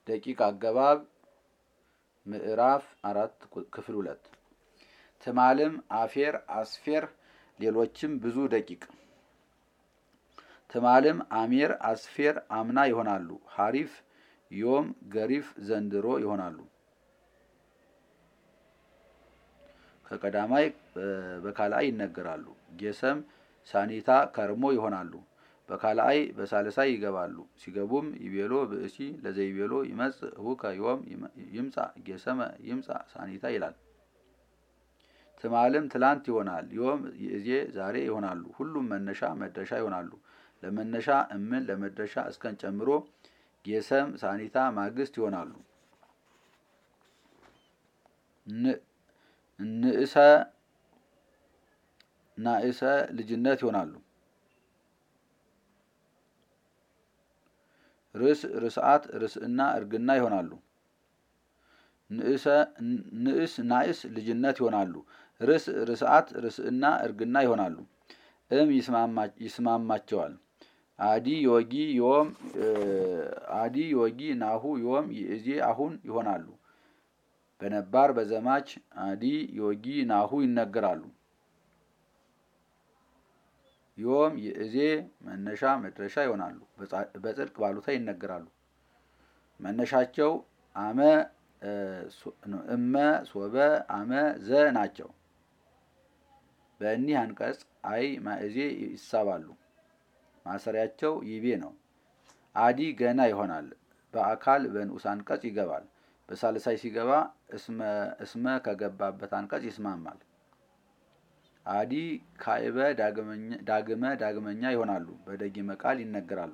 ደቂቅ አገባብ ምዕራፍ አራት ክፍል ሁለት ትማልም አፌር አስፌር ሌሎችም ብዙ ደቂቅ ትማልም አሜር አስፌር አምና ይሆናሉ። ሀሪፍ ዮም ገሪፍ ዘንድሮ ይሆናሉ። ከቀዳማይ በካልአይ ይነገራሉ። ጌሰም ሳኒታ ከርሞ ይሆናሉ። በካልአይ በሳልሳይ ይገባሉ። ሲገቡም ይቤሎ ብእሲ ለዘይቤሎ ይመጽእ እሁከ ዮም ይምጻ ጌሰመ ይምጻ ሳኒታ ይላል። ትማልም ትላንት ይሆናል። ዮም ይእዜ ዛሬ ይሆናሉ። ሁሉም መነሻ መድረሻ ይሆናሉ። ለመነሻ እምን ለመድረሻ እስከን ጨምሮ ጌሰም ሳኒታ ማግስት ይሆናሉ። ንእሰ ናእሰ ልጅነት ይሆናሉ። ርስ ርስዓት ርስእና እርግና ይሆናሉ። ንእስ ናእስ ልጅነት ይሆናሉ። ርስ ርስዓት ርስእና እርግና ይሆናሉ። እም ይስማማቸዋል። አዲ ዮጊ ዮም አዲ ዮጊ ናሁ ዮም ይእዜ አሁን ይሆናሉ። በነባር በዘማች አዲ ዮጊ ናሁ ይነገራሉ። ዮም ይእዜ መነሻ መድረሻ ይሆናሉ። በጽድቅ ባሉታ ይነገራሉ። መነሻቸው አመ እመ ሶበ አመ ዘ ናቸው። በእኒህ አንቀጽ አይ ማእዜ ይሳባሉ። ማሰሪያቸው ይቤ ነው። አዲ ገና ይሆናል። በአካል በንዑስ አንቀጽ ይገባል። በሳልሳይ ሲገባ እስመ ከገባበት አንቀጽ ይስማማል። አዲ ካዕበ ዳግመ ዳግመኛ ይሆናሉ። በደጊመ ቃል ይነገራሉ።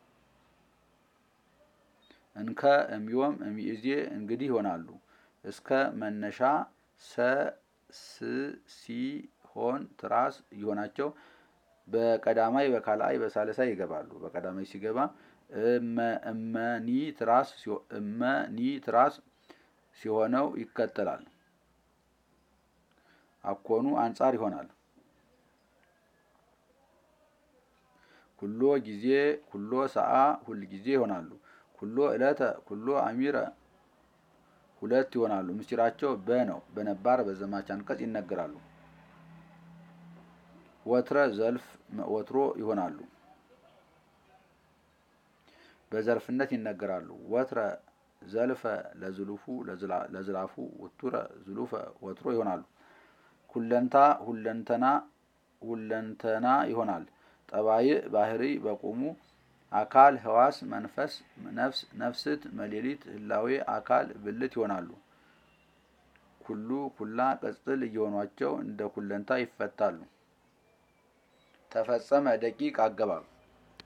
እንከ እምዮም እሚእዜ እንግዲህ ይሆናሉ። እስከ መነሻ ሰ ስ ሲ ሆን ትራስ ይሆናቸው በቀዳማይ በካልአይ በሳልሳይ ይገባሉ። በቀዳማይ ሲገባ እመኒ ትራስ እመኒ ትራስ ሲሆነው ይከተላል። አኮኑ አንጻር ይሆናል። ኩሎ ጊዜ ኩሎ ሰዓ ሁል ጊዜ ይሆናሉ። ኩሎ ዕለተ ኩሎ አሚረ ሁለት ይሆናሉ። ምስጢራቸው በ ነው። በነባር በዘማች አንቀጽ ይነገራሉ። ወትረ ዘልፍ ወትሮ ይሆናሉ። በዘርፍነት ይነገራሉ። ወትረ ዘልፈ ለዝሉፉ ለዝላፉ ውቱረ ዝሉፈ ወትሮ ይሆናሉ። ሁለንታ ሁለንተና ሁለንተና ይሆናል። ጠባይ ባህሪ በቁሙ አካል ህዋስ መንፈስ ነፍስ ነፍስት መሌሊት ህላዌ አካል ብልት ይሆናሉ። ኩሉ ኩላ ቅጽል እየሆኗቸው እንደ ኩለንታ ይፈታሉ። ተፈጸመ ደቂቅ አገባብ